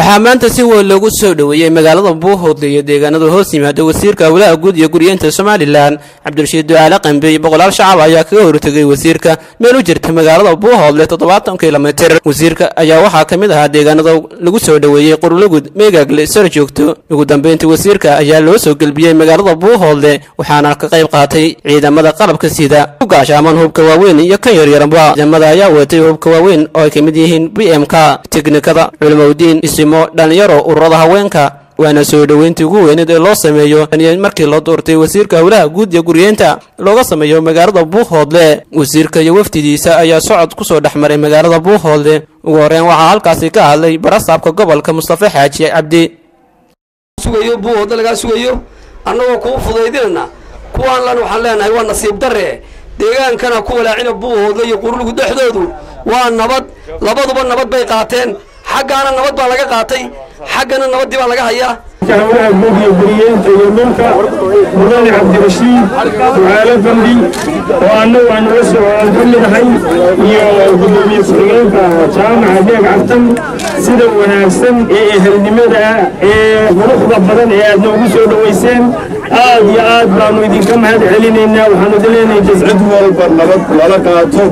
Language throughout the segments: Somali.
waxaa maanta si weyn loogu soo dhoweeyey magaalada buuhoodle iyo deegaanada hoos yimaada wasiirka howlaha guud iyo guryeenta somalilan cabdirashiid ducaale qambe iyo boqolaal shacab ayaa kaga hortegay wasiirka meel u jirta magaalada buuhoodle toddobaatan kilomitir wasiirka ayaa waxaa ka mid ahaa deegaanada lagu soo dhoweeyey qurlugud meegaagle sar joogto ugu dambeyntii wasiirka ayaa loo soo gelbiyey magaalada buuhoodle waxaana ka qayb qaatay ciidamada qalabka sida u gaashaaman hubka waaweyn iyo kan yaryarba ciidamada ayaa watay hubka waaweyn oo ay ka mid yihiin b m k teknikada culimowdiin isimo dhalinyaro ururada haweenka waana soo dhoweyntii ugu weyneed ee loo sameeyo markii loo doortay wasiirka howlaha guud iyo guryeenta looga sameeyo magaalada buuhoodle wasiirka iyo wafdidiisa ayaa socod kusoo dhex maray magaalada buuhoodle ugu horreyn waxaa halkaasi ka hadlay barasaabka gobolka mustafa xaaji cabdi sugayo buuhoodle lagaa sugayo annagoo kuu fudaydinana kuwaan lan waxaan leenahay waa nasiib darre deegaankana ku walaacina buuhoodle iyo qurlugu dhexdoodu waa nabad labaduba nabad bay qaateen xaggaana nabad baa laga qaatay xaggana nabaddii baa laga hayaa howlaha guud iyo guriyeenta iyo dhulka mudane cabdirashiid ducaale bandhi oo annagu aan uga soo aan ka mid ahay iyo gudoomiye ku-xigeenka jaamaca deeg cabtan sida wanaagsan ee ehelnimada ee quruxda badan ee aad noogu soo dhowayseen aad iyo aad baanu idinka mahad celinaynaa waxaanu idin leenahay cid walba nabad lala qaato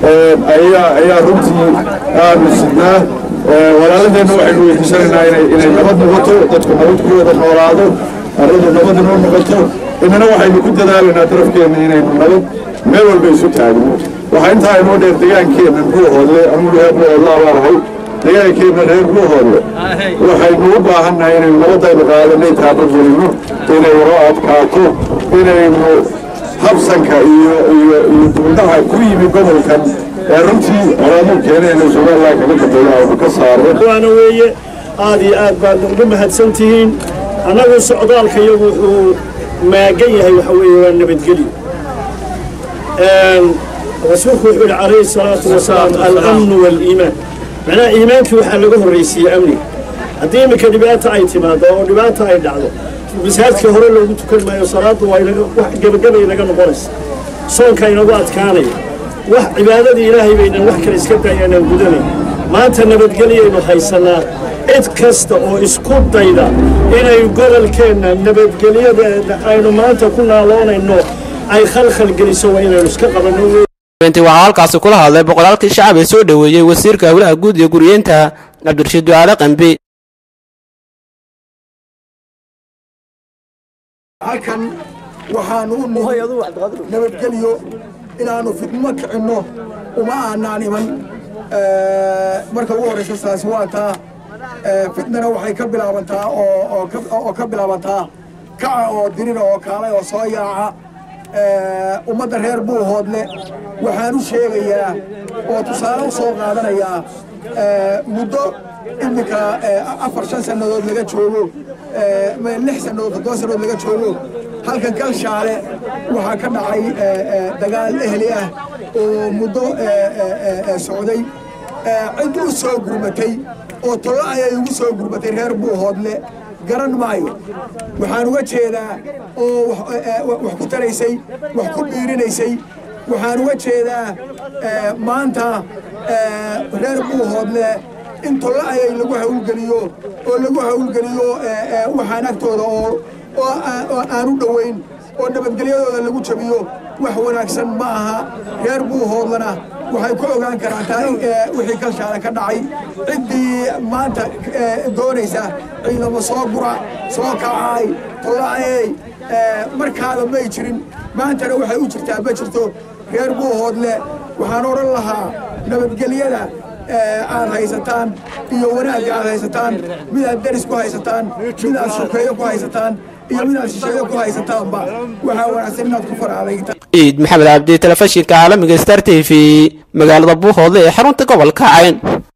ayaa runtii aanu sidnaa walaaladeenna waxaynu weydiisanaynaa inay nabad noqoto dadku nabad ku wada noolaado arradu nabad inoo noqoto inana waxaynu ku dadaalaynaa darafkeenna inaynu nabad meel walba isu taagno waxaa intaa inoo dheer degaankeenna buuhoodle anugu reer buuhoodle abaanahay degaankeenna reer buuhoodle waxaynu u baahannahay inaynu nabadaynu qaadanay taabagelino inay waroo adkaato inaynu habsanka iyo iyo iyo duuldaha ku yimi gobolkan ee runtii colaaduu keenayna somalilan kaga dambeeya aynu ka saarno waana weeye aad iyo aad baad ugu mahadsan tihiin annagu socdaalka iyagu wuxuu maagan yahay waxa weeye waa nabadgelyo rasuulku wuxuu yidhi calayhi salaatu wasalaam alamnu waaliimaan macnaha iimaankii waxaa laga horraysiiyey amniga haddii iminka dhibaata ay timaado oo dhibaata ay dhacdo masaajidka hore loogu tukan maayo salaaddu waa wax gebagabay naga noqonaysa soonka inagu adkaanaya wax cibaadadii ilaahay baynan wax kale iska daayaanaan gudanayn maanta nabadgelyaynu haysannaa cid kasta oo isku dayda inay gobolkeenna nabadgelyadeeda aynu maanta ku naaloonayno ay khalkhal geliso waa inaynu iska qabanno intii waxaa halkaasi kula hadlay boqolaalkii shacab ee soo dhoweeyey wasiirka howlaha guud iyo guryeenta cabdirashiid ducaale qambe halkan waxaanu u nihi nabadgelyo inaannu fidmo kicinno uma aanaan iman marka ugu horraysa taasi waa taa fitnana waxay ka bilaabantaa oo ka bilaabantaa kaca oo dirira oo kaalay oo soo yaaca ummadda reer buuhoodle waxaan u sheegayaa oo tusaale u soo qaadanayaa muddo iminka afar shan sannadood laga joogo lix sannadood toddoba sannadood laga joogo halkan galshaale waxaa ka dhacay dagaal ehli ah oo muddo socday cid u soo gurmatay oo tollo ayay ugu soo gurmatay reer buuhoodle garan maayo waxaan uga jeedaa oo wax ku taraysay wax ku dhiirinaysay waxaan uga jeedaa maanta reer buuhoodle in tollo ayay lagu hawlgeliyo oo lagu hawlgeliyo waxaan agtooda oo aan u dhowayn oo nabadgelyadooda lagu jabiyo wax wanaagsan ma aha reer buuhoodlana waxay ku ogaan karaataa wixii kalshaale ka dhacay ciddii maanta doonaysa ciidamo soo gura soo kacay tola'ey markaada may jirin maantana waxay u jirtaa ma jirto reer buuhoodle waxaan odhan lahaa nabadgelyada aad haysataan iyo wanaagga aad haysataan midaad deris ku haysataan midaad sokeeyo ku haysataan iyo midaad shisheeyo ku haysataanba waxaa wanaagsan inaad ku faraadaytaan ciid maxamed cabdi telefishinka caalamiga star t v magaalada buuhoodle ee xarunta gobolka cayn